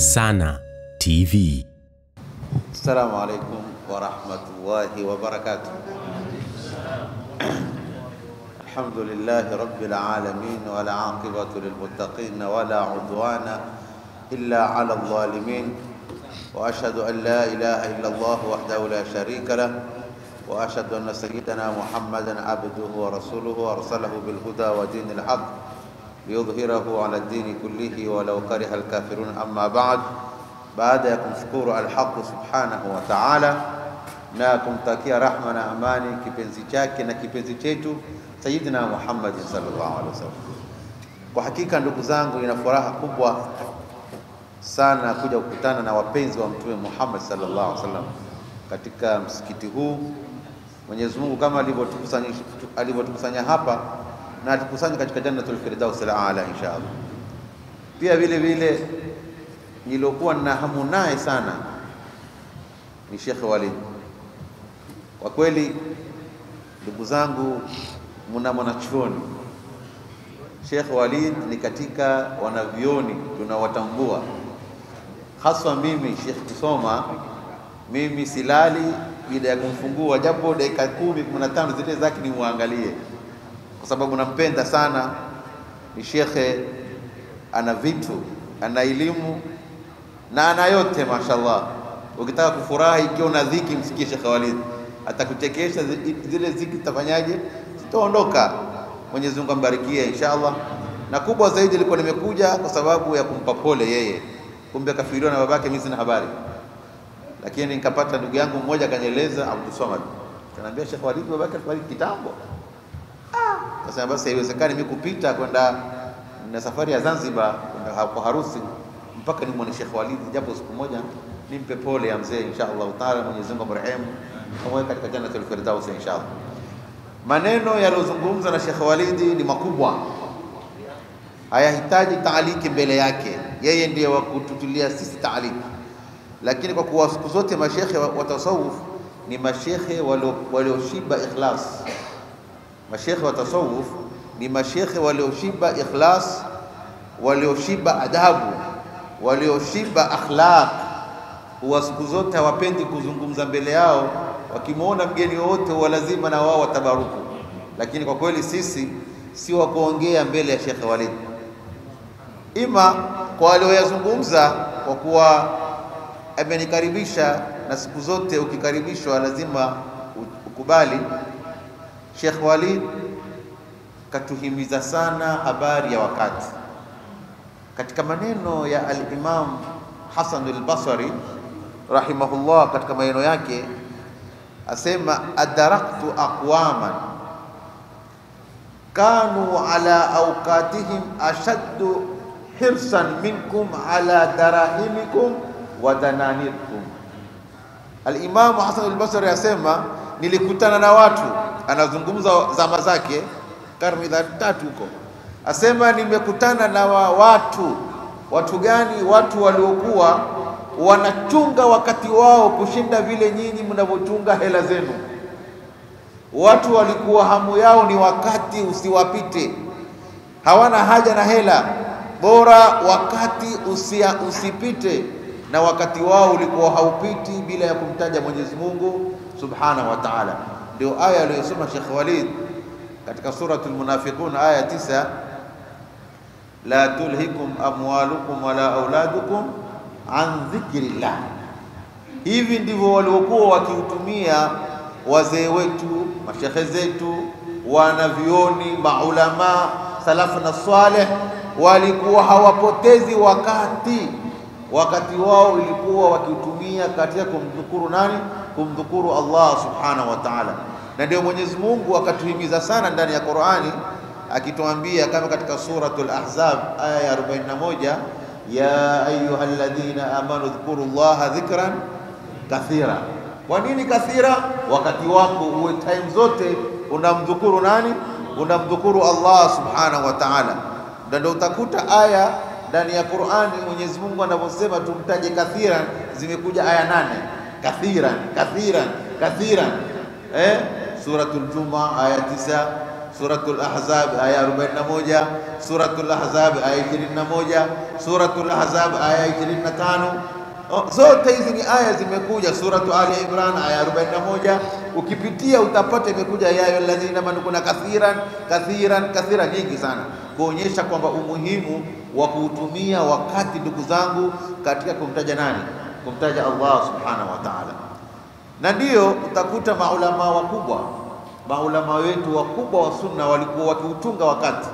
Sana TV. السلام عليكم ورحمة الله وبركاته الحمد لله رب العالمين والعاقبة للمتقين ولا عدوان إلا على الظالمين وأشهد أن لا إله إلا الله وحده لا شريك له وأشهد أن سيدنا محمدا عبده ورسوله أرسله بالهدى ودين الحق ليظهره على الدين كله ولو كره الكافرون أما بعد baada ya kumshukuru Alhaqu subhanahu wa ta'ala na kumtakia rahma na amani kipenzi chake na kipenzi chetu Sayyidina Muhammad sallallahu alaihi wasallam. Kwa hakika ndugu zangu, ina furaha kubwa sana kuja kukutana na wapenzi wa Mtume Muhammad sallallahu alaihi wasallam katika msikiti huu. Mwenyezi Mungu kama alivyotukusanya alivyotukusanya hapa na atukusanye katika Jannatul Firdaus al-Aala insha Allah. Pia vile vile niliokuwa na hamu naye sana ni Sheikh Walid. Kwa kweli, ndugu zangu, mna mwanachuoni Sheikh Walid ni katika wanavyoni tunawatambua, haswa mimi Sheikh kusoma, mimi silali bila ya kumfungua japo dakika kumi kumi na tano zile zake nimwangalie, kwa sababu nampenda sana. Ni shekhe, ana vitu, ana elimu na ana yote mashallah. Ukitaka kufurahi ikiwa una dhiki, msikie Sheikh Walid, atakuchekesha. Zile dhiki zitafanyaje? Zitaondoka. Mwenyezi Mungu ambarikie inshallah. Na kubwa zaidi ilikuwa nimekuja kwa sababu ya kumpa pole yeye, kumbe kafiriwa na babake, mimi sina habari, lakini nikapata ndugu yangu mmoja akanieleza, Abdul Samad kaniambia, Sheikh Walid babake alifariki kitambo. Ah, kasema basi haiwezekani mimi kupita kwenda na safari ya Zanzibar kwenda kwa harusi mpaka nimwone Sheikh Walid japo siku moja nimpe pole ya mzee insha Allah taala. Mwenyezi Mungu amrehemu amweke katika Jannatul Firdaus insha Allah. Maneno yaliyozungumza na Sheikh Walidi ni makubwa, hayahitaji taaliki mbele yake, yeye ndiye wa kututulia sisi taaliki. Lakini kwa kuwa siku zote mashekhe wa tasawuf ni mashekhe walioshiba ikhlas, mashekhe wa tasawuf ni mashekhe walioshiba ikhlas, walioshiba adabu walioshiba akhlaq, huwa siku zote hawapendi kuzungumza mbele yao. Wakimwona mgeni wowote huwa lazima na wao watabaruku. Lakini kwa kweli sisi si wa kuongea mbele ya Sheikh Walid, ima kwa walioyazungumza, kwa kuwa amenikaribisha, na siku zote ukikaribishwa lazima ukubali. Sheikh Walid katuhimiza sana habari ya wakati katika maneno ya al-Imam Hasan al-Basri rahimahullah, katika maneno yake asema, adaraktu aqwaman kanu ala awqatihim ashaddu hirsan minkum ala darahimikum wa dananirkum. Al-Imam Hasan al-Basri asema, nilikutana na watu, anazungumza zama zake karne za tatu huko asema nimekutana na wa watu. Watu gani? Watu waliokuwa wanachunga wakati wao kushinda vile nyinyi mnavyochunga hela zenu. Watu walikuwa hamu yao ni wakati usiwapite, hawana haja na hela, bora wakati usia, usipite. Na wakati wao ulikuwa haupiti bila ya kumtaja Mwenyezi Mungu Subhanahu wa Ta'ala. Ndio aya aliyosoma Sheikh Walid katika suratul Munafiqun aya tisa la tulhikum amwalukum wala auladukum an dhikrillah. Hivi ndivyo waliokuwa wakiutumia wazee wetu, mashekhe zetu, wanavyoni, maulama salafu na saleh, walikuwa hawapotezi wakati. Wakati wao ilikuwa wakiutumia katika kumdhukuru nani? Kumdhukuru Allah subhanahu wa ta'ala. Na ndio Mwenyezi Mungu akatuhimiza sana ndani ya Qur'ani akituambia kama katika suratul Ahzab aya ya 41, ya ayyuhalladhina amanu dhkuru llaha dhikran kathira. Kwa nini kathira? Wakati wako uwe time zote unamdhukuru nani? Unamdhukuru Allah subhanahu wa ta'ala. Ndio utakuta aya ndani ya Qur'ani Mwenyezi Mungu anavyosema tumtaje kathiran, zimekuja aya nane, kathiran kathiran kathiran, eh, suratul Juma aya tisa Suratul Ahzab aya 41, Suratul Ahzab aya 21, Suratul Ahzab aya 25. Oh, zote hizi ni aya zimekuja. Suratu Ali Imran aya 41, ukipitia utapata imekuja ya ayyuhalladhina amanu, kuna kathiran kathiran kathiran nyingi sana, kuonyesha kwamba umuhimu wa kuutumia wakati, ndugu zangu, katika kumtaja nani? Kumtaja Allah subhanahu wa ta'ala. Na ndiyo utakuta maulama wakubwa, maulama wetu wakubwa wa sunna walikuwa wakiutunga wakati.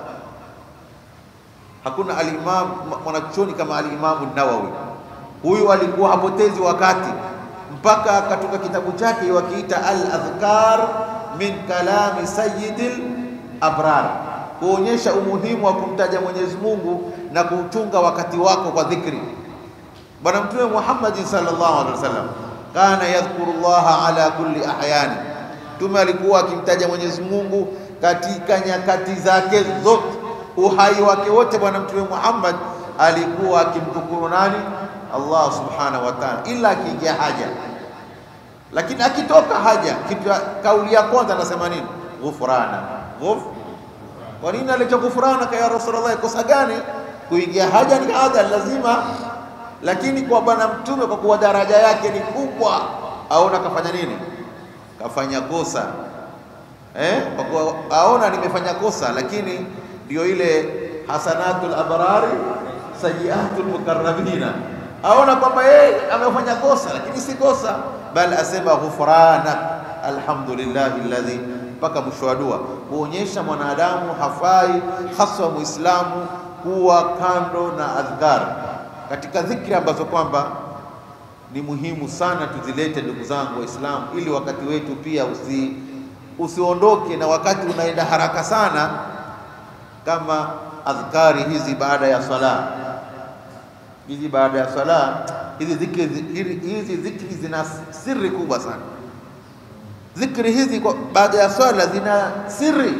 Hakuna alimam mwanachuoni kama alimamu Nawawi huyu alikuwa hapotezi wakati mpaka akatoka kitabu chake wakiita al-adhkar min kalami sayyidil abrar, kuonyesha umuhimu wa kumtaja Mwenyezi Mungu na kuutunga wakati wako kwa dhikri. Bwana Mtume Muhammad sallallahu alaihi wasallam kana yadhkuru llaha ala kulli ahyani, Mtume alikuwa akimtaja Mwenyezi Mungu katika nyakati zake zote, uhai wake wote. Bwana Mtume Muhammad alikuwa akimdhukuru nani? Allah subhanahu wa ta'ala, ila akiingia haja. Lakini akitoka haja, kitu kauli ya kwanza anasema nini? Ghufrana. Ghuf kwa nini aleta ghufrana ya Rasulullah? Kosa gani? Kuingia haja ni haja lazima, lakini kwa bwana mtume, kwa kuwa daraja yake ni kubwa, aona kafanya nini? Kafanya kosa eh, kwa kuwa aona nimefanya kosa, lakini ndio ile hasanatul abrari sayiatul mukarrabina aona kwamba yeye amefanya kosa, lakini si kosa, bali asema ghufrana alhamdulillahi alladhi, mpaka mwisho wa dua, kuonyesha mwanadamu hafai haswa muislamu kuwa kando na adhkar katika dhikri ambazo kwamba ni muhimu sana tuzilete, ndugu zangu Waislamu, ili wakati wetu pia usi, usiondoke na wakati unaenda haraka sana, kama adhkari hizi baada ya sala hizi baada ya sala hizi dhikri, hizi dhikri zina siri kubwa sana. Dhikri hizi kwa baada ya swala zina siri.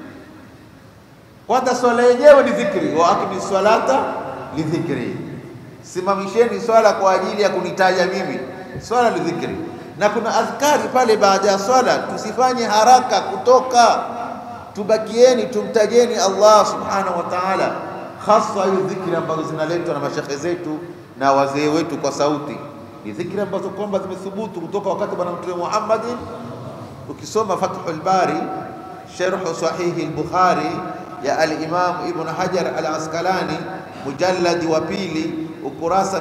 Kwanza swala yenyewe ni dhikri, wa akimi swalata li dhikri, simamisheni swala kwa ajili ya kunitaja mimi, swala ni dhikri. Na kuna adhkari pale baada ya swala, tusifanye haraka kutoka, tubakieni tumtajeni Allah subhanahu wa ta'ala hasa hiyo dhikri ambazo zinaletwa na mashekhe zetu na wazee wetu kwa sauti, ni dhikri ambazo kwamba zimethubutu kutoka wakati bwana Mtume Muhammad. Ukisoma Fathul Bari sharh sahihi al-Bukhari ya al-Imam Ibn Hajar al-Asqalani mujalladi wa pili ukurasa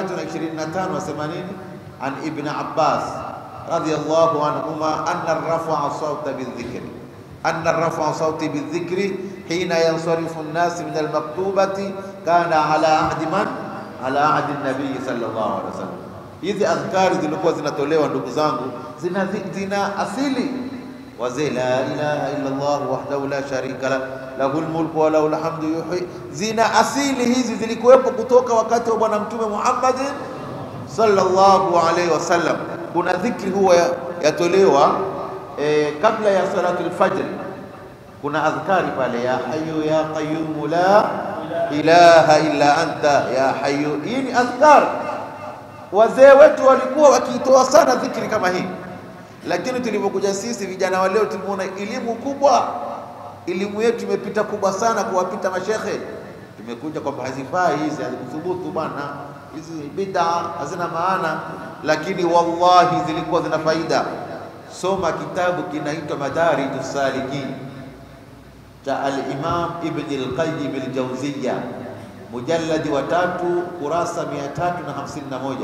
325 wasema nini? An Ibn Abbas radiyallahu anhuma anna rafa'a sawta bidhikri anna rafa'a sawti bidhikri hina yansarifu nnas min almaktubati kana ala ahdi man ala ahdi nabii sallallahu alaihi wasallam. Hizi adhkari zilikuwa zinatolewa ndugu zangu, zina, zina asili wazee, la ilaha illa Allah wahdahu la sharika la lahul mulku wa lahul hamdu yuhyi, zina asili hizi zilikuwepo kutoka wakati wa bwana mtume Muhammad sallallahu alaihi wasallam. Kuna dhikri huwa yatolewa eh, kabla ya salatul fajr kuna adhkari pale, ya hayyu ya qayyum la ilaha illa anta ya hayyu. Hii ni adhkar, wazee wetu walikuwa wakiitoa sana dhikri kama hii, lakini tulivyokuja sisi vijana wa leo tumeona elimu kubwa, elimu yetu imepita kubwa sana kuwapita mashekhe. Tumekuja kwamba hazifai hizi, hazikuthubutu bwana, hizi bid'a hazina maana, lakini wallahi zilikuwa zina faida. Soma kitabu kinaitwa Madarijus Salikin cha al-Imam Ibn al-Qayyim al-Jawziyya mujalladi wa tatu kurasa 351.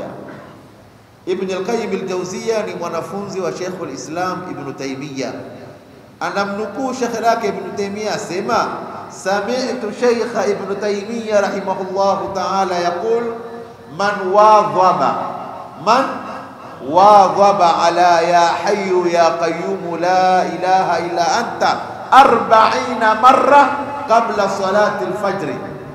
Ibn al-Qayyim al-Jawziyya ni mwanafunzi wa Sheikh al-Islam Ibn Taymiyyah. Anamnukuu Sheikh lake Ibn Taymiyyah asema, sami'tu Sheikh Ibn Taymiyyah rahimahullahu ta'ala yaqul man wadhaba man wadhaba ala ya hayyu ya qayyum la ilaha illa anta arbaina marra qabla salati alfajri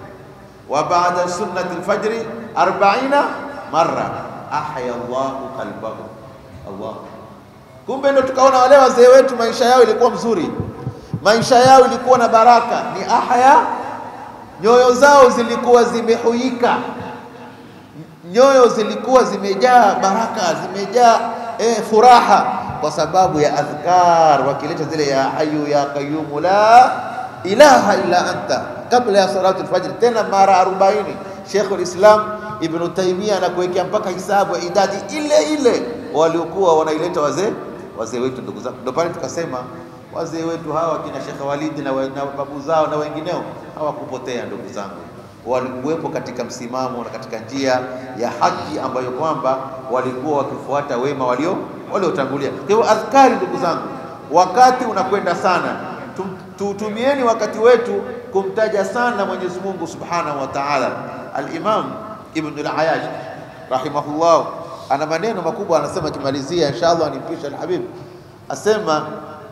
wa ba'da sunnati alfajri arbaina marra ahya Allahu qalbahu. Allah, kumbe ndo tukaona wale wazee wetu maisha yao ilikuwa mzuri, maisha yao ilikuwa na baraka, ni ahya, nyoyo zao zilikuwa zimehuika, nyoyo zilikuwa zimejaa baraka, zimejaa eh, furaha kwa sababu ya adhkar, wakileta zile ya hayu ya qayyumu la ilaha illa anta kabla ya salatu alfajr, tena mara 40. Sheikhul Islam Ibn Taymiyyah anakuwekea mpaka hisabu ya idadi ile ile waliokuwa wanaileta wazee wazee wetu. Ndugu zangu, ndio pale tukasema wazee wetu hawa kina Sheikh Walidi na, wa- na babu zao na wengineo hawakupotea ndugu zangu, walikuwepo katika msimamo na katika njia ya haki ambayo kwamba walikuwa wakifuata wema walio waliotangulia. Kwa hivyo adhkari, ndugu zangu, wakati unakwenda sana, Tum- tuutumieni wakati wetu kumtaja sana Mwenyezi Mungu Subhanahu wa Ta'ala. Al-Imam Ibn al-Ayyash rahimahullah ana maneno makubwa, anasema akimalizia, inshallah nimpisha al-Habib, asema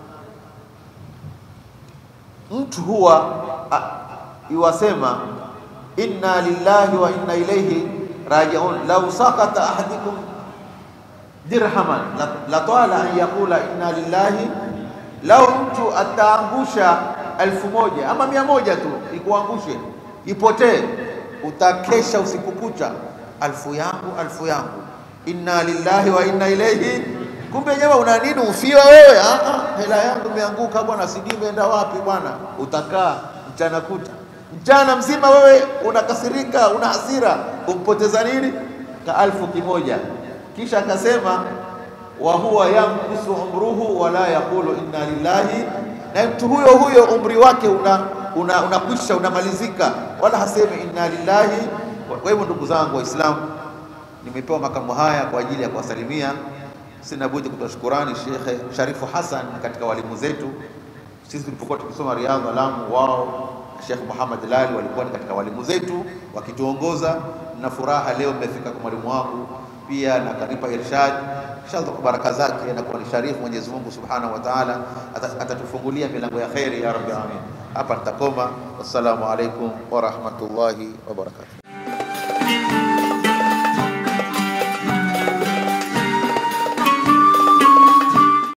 mtu huwa a- iwasema inna lillahi wa inna ilayhi rajiun law sakata ahadukum dirhaman la, la tala an yaqula inna lillahi lau mtu ataangusha elfu moja ama mia moja tu ikuangushe ipotee utakesha usiku kucha alfu yangu alfu yangu inna lillahi wa inna ilayhi kumbe jamaa una nini ufiwa wewe ah, ah, hela yangu imeanguka bwana sijui imeenda wapi bwana utakaa mchana kuta mchana mzima wewe unakasirika una hasira umpoteza nini ka alfu kimoja kisha akasema wa huwa yankusu umruhu wala yaqulu inna lillahi, na mtu huyo huyo umri wake una una unakwisha unamalizika, wala hasemi inna lillahi. Kwa hivyo ndugu zangu Waislamu, nimepewa makamu haya kwa ajili ya kuwasalimia. Sina budi kutoa shukurani Sheikh Sharifu Hassan katika walimu zetu. Sisi tulipokuwa tukisoma Riyadh Lamu, wao Sheikh Muhammad Lali walikuwa ni katika walimu zetu wakituongoza, na furaha leo mmefika kwa mwalimu wangu pia na kanipa irshad inshallah kwa baraka zake na kwa sharifu Mwenyezi Mungu Subhanahu wa Ta'ala ata- atatufungulia milango ya khairi ya rabbil alamin. Hapa nitakoma. Wassalamu alaikum wa rahmatullahi wa barakatuh.